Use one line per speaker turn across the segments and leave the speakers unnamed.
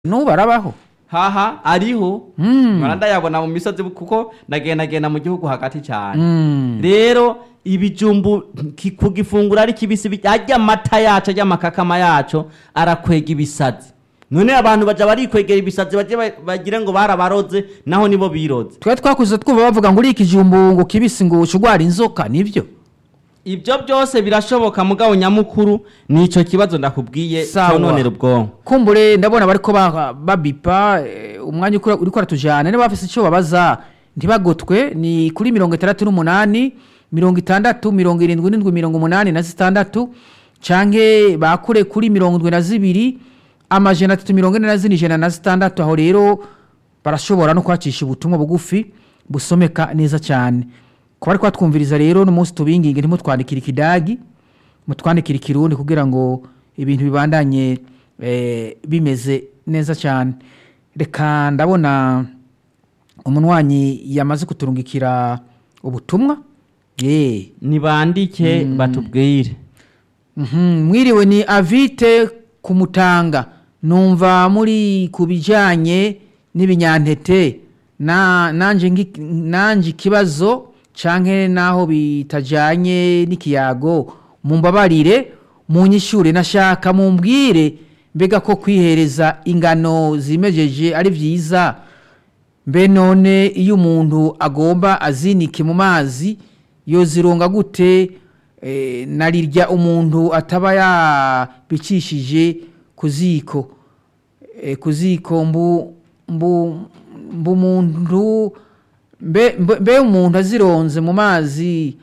n'ubu arabaho
haha ariho
Mm.
nkora ndayabona mu misozi kuko ndagendagenda mu gihugu hagati cyane
Mm.
rero ibijumbu ki- kugifungura ari kibisi bi- arya amata yacu arya amakakama yacu arakwega ibisazi none abantu baja barikwegera ibisazi baje ba- bagire ngo barabaroze naho nibo biroze
twari twakuze twumva bavuga ngo uriya ikijumbu ngo kibisi ngo ushugwara inzoka nibyo
ibyo byose birashoboka mugabo nyamukuru nico kibazo ndakubwiye
Sawa.
cononera ubwonko
kumbure ndabona bariko ba- babipa eh, umwanya ukura- uriko aratujana niba bafise ico babaza ntibagotwe ni kuri mirongo itandatu n'umunani mirongo itandatu mirongo irindwi n'indwi mirongo umunani na zitandatu canke bakure kuri mirongo indwi na zibiri amajana atatu mirongo ine na zine ijana na zitandatu aho rero barashobora no kwacisha ubutumwa bugufi busomeka neza cyane ku bari kwatwumviriza rero n'umunsi tubinginge ntimutwandikire ikidagi mutwandikire ikirundi kugira ngo ibintu bibandanye eh, bimeze neza cyane reka ndabona umunywanyi yamaze kuturungikira ubutumwa ye
nibandike batubwire
Mhm, mwiriwe ni avite kumutanga numva muri ku bijyanye n'ibinyantete na nanje ngi- nanje ikibazo canke naho bitajanye n'ikiyago mumbabarire munyishure nashaka mumbwire mbega ko kwihereza ingano zimejeje ari vyiza mbe none iyo umuntu agomba azinike mu mazi yozironga gute eh, narirya umuntu ataba yabicishije ku ziko eh, ku ziko mbu mbu mbu umuntu mbe mbe- mbe umuntu azironze mu mazi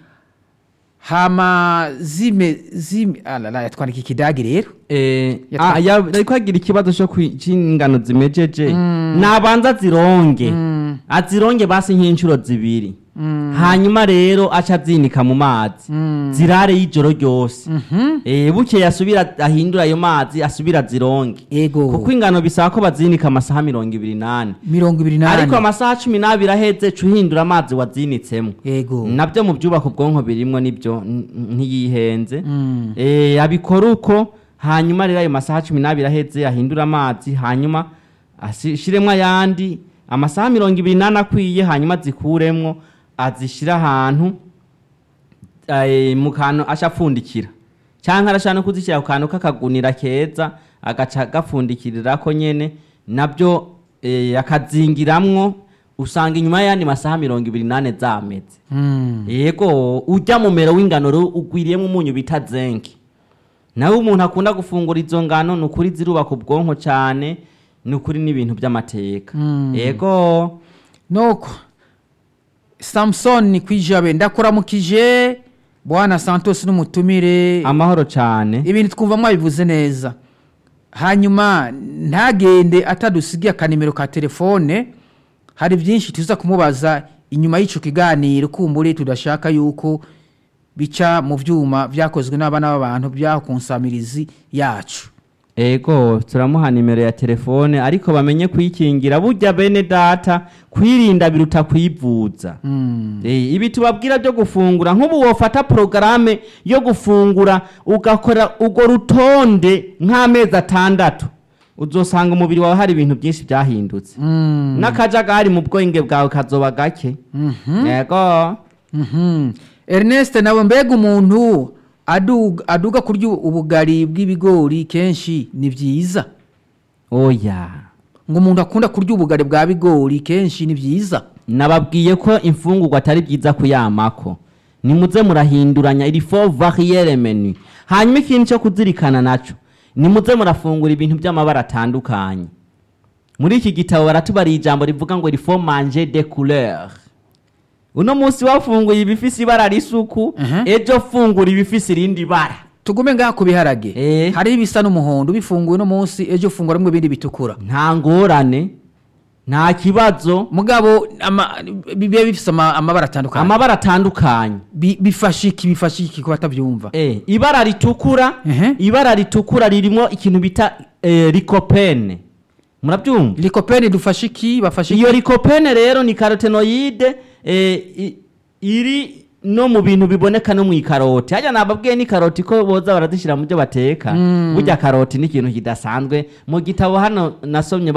hama zime zime alala yatwandika ikidagi rero
Eh,
Yatwa-
ah, ya- ariko agira ikibazo cyo kwi- c'ingano zimejeje nabanza zironge azironge basi nk'inshuro zibiri hanyuma rero aca azinika mu mazi zirare y'ijoro ryose Eh, bukeye asubira ahindura ayo mazi asubira azironge
ego
kuko ingano bisaba ko bazinika amasaha mirongo ibiri n'ane
mirongo ibiri
ariko
n'ane
amasaha cumi n'abiri aheze ca uhindura amazi wazinitsemo
ego
nabyo mu byubaka ubwonko birimwo nibyo n- ntiyihenze
Mm.
Eh, abikora uko hanyuma rero ayo masaha cumi n'abiri aheze ahindura amazi hanyuma ashiremwo ayandi amasaha mirongo ibiri n'ane akwiye hanyuma azikuremwo azishira ahantu eh, mu kantu aca apfundikira cyangwa arashaka no kuzishyira ku kantu k'akagunira keza agaca agapfundikirirako nyene nabyo eh, akazingiramwo usanga inyuma y'ayandi masaha mirongo ibiri n'ane zameze
Mm.
yego ujya mu mero w'ingano rero ugwiriyemo umunyu bita zenke nawe umuntu akunda gufungura izo ngano ni ukuri zirubaka ubwonko cyane ni ukuri n'ibintu by'amateka
Mm.
yego
nuko samusoni kwijabe ndakuramukije bwana santos n'umutumire
amahoro cyane
ibintu twumva mwabivuze neza hanyuma ntagende atadusigiye akanimero ka telefone hari byinshi tuza kumubaza inyuma y'icyo kiganiro kumbure tudashaka yuko bica mu byuma byakozwe n'abana b'abantu byaho ku nsamirizi yacu
ego turamuha nimero ya telefone ariko bamenye kuyikingira burya bene data kwirinda biruta kwivuza
Mm.
Eh, ibi tubabwira byo gufungura nk'ubu wofata porogaramu yo gufungura ugakora urwo rutonde nk'amezi atandatu uzosanga umubiri wawe hari ibintu byinshi byahindutse
Mm.
n'akajagari mu bwenge bwawe kazoba gake yego
Mhm. Ernest nawe mbega umuntu aduga, aduga kurya ubugari bw'ibigori kenshi ni byiza
oya
ngo umuntu akunda kurya ubugari bwa bigori kenshi ni byiza
nababwiye ko imfungurwa atari byiza kuyamako nimuze murahinduranya iri fo variyere menu hanyuma ikintu cyo kuzirikana naco nimuze murafungura ibintu by'amabara atandukanye muri iki gitabo baratubariye ijambo rivuga ngo iri fo manje de couleur uno munsi wafunguye ibifise ibara risuku
Mhm.
ejo fungura ibifise irindi bara
tugume ngaha ku biharage
Eh.
hariho ibisa n'umuhondo bifunguye uno munsi ejo ufunguramo ibindi bitukura
nta ngorane nta kibazo
mugabo ama- bibe bifise ama- amabara atandukanye
amabara atandukanye
Bi- bifasha iki bifasha iki ku batabyumva
Eh, ibara ritukura
Ehe.
ibara ritukura ririmo ikintu bita eh, likopene murabyumva
likopeni dufasha iki bafasha iki
iyo likopene rero ni karotenoide eh, i- iri no mu bintu biboneka no mu ikaroti hajya nababwiye ni karoti ko boza barazishyira mu byo bateka burya karoti ni ikintu kidasanzwe mu gitabo hano nasomye